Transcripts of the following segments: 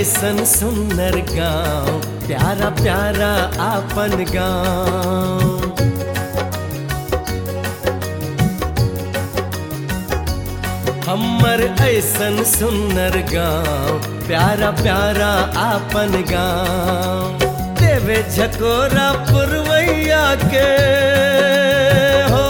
ऐसन सुंदर गाँव प्यारा प्यारा आपन गाँव हमर ऐसन सुंदर गाँव प्यारा प्यारा आपन गाँव देवे झकोरा पुरवैया के हो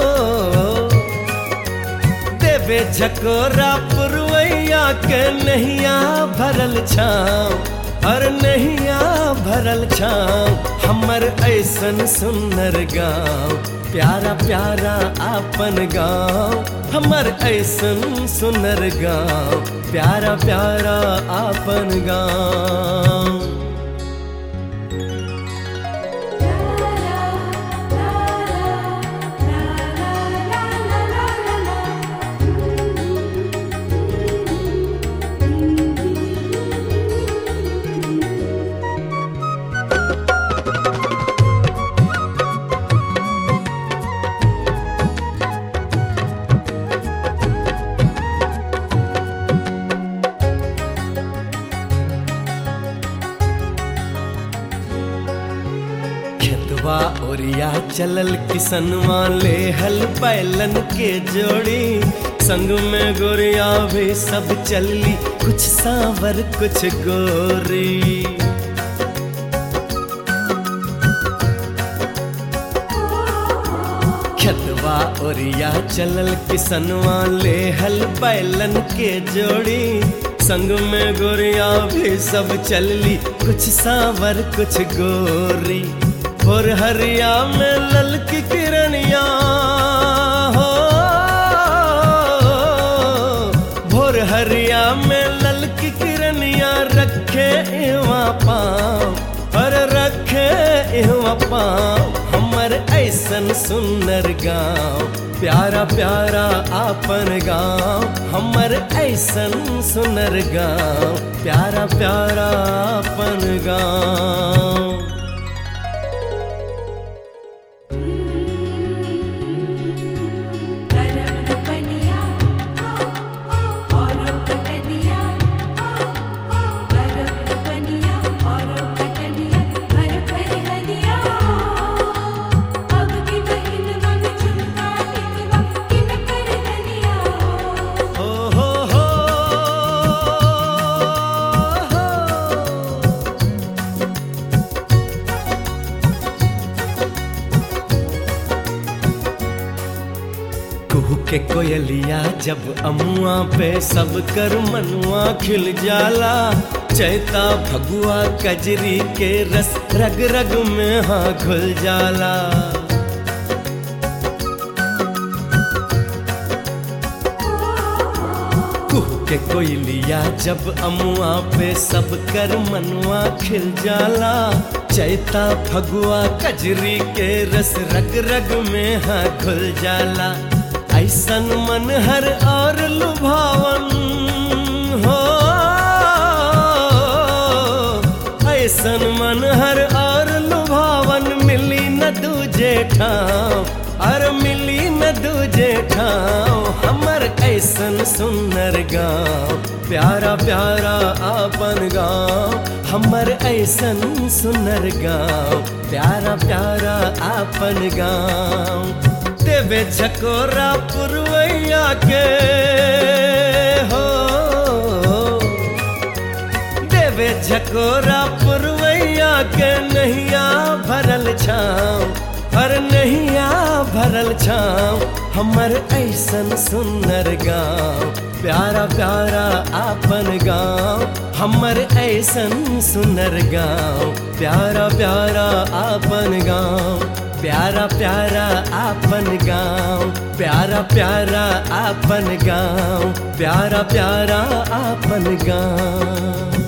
देवे झकोरा पुरवैया के नैया भरल छाँव हर नैया भरल छाँव हमर ऐसन सुंदर गाँव प्यारा प्यारा आपन गाँव हमर ऐसन सुंदर गाँव प्यारा प्यारा आपन गाँव खेतवा ओरिया चलल किसनवा ले हल बैलन के जोड़ी संग में गोरिया भी सब चलली कुछ सांवर कुछ गोरी खेतवा ओरिया चलल किसनवा ले हल बैलन के जोड़ी संग में गोरिया भी सब चलली कुछ सांवर कुछ गोरी और हरिया में ललकी किरनिया हो भोर हरिया में ललकी किरनिया रखे इवा पाँव पर रखे इवा पाँव हमर ऐसन सुंदर गाँव प्यारा प्यारा आपन गाँव हमर ऐसन सुंदर गाँव प्यारा प्यारा आपन गाँव बनिया और कटनिया बरफ बनिया और कटनिया भर भर हनिया अब की बहिन मन झुमका टिकवा किन कर धनिया हो हो हो कुहू के कोयलिया जब अमुआ पे सब कर मनुआ खिल जाला चैता भगुआ कजरी के रस रग रग में हाँ घुल जाला कुह के कोयलिया जब अमुआ पे सब कर मनुआ खिल जाला चैता फगुआ कजरी के रस रग रग में हाँ घुल जाला ऐसन मन हर और लुभावन हो ऐसन मन हर और लुभावन मिली न दूजे ठाव और मिली न दूजे ठाव हमर ऐसन सुंदर गाँव प्यारा प्यारा आपन गाँव हमर ऐसन सुंदर गाँव प्यारा प्यारा आपन गाँव देवे झकोरा पुरवैया के हो देवे झकोरा पुरवैया के नैया भरल छाँव हर नैया भरल छाँव हमर ऐसन सुंदर गाँव प्यारा प्यारा आपन गाँव हमर ऐसन सुंदर गाँव प्यारा प्यारा आपन गाँव प्यारा प्यारा आपन गाँव प्यारा प्यारा आपन गाँव प्यारा प्यारा आपन गाँव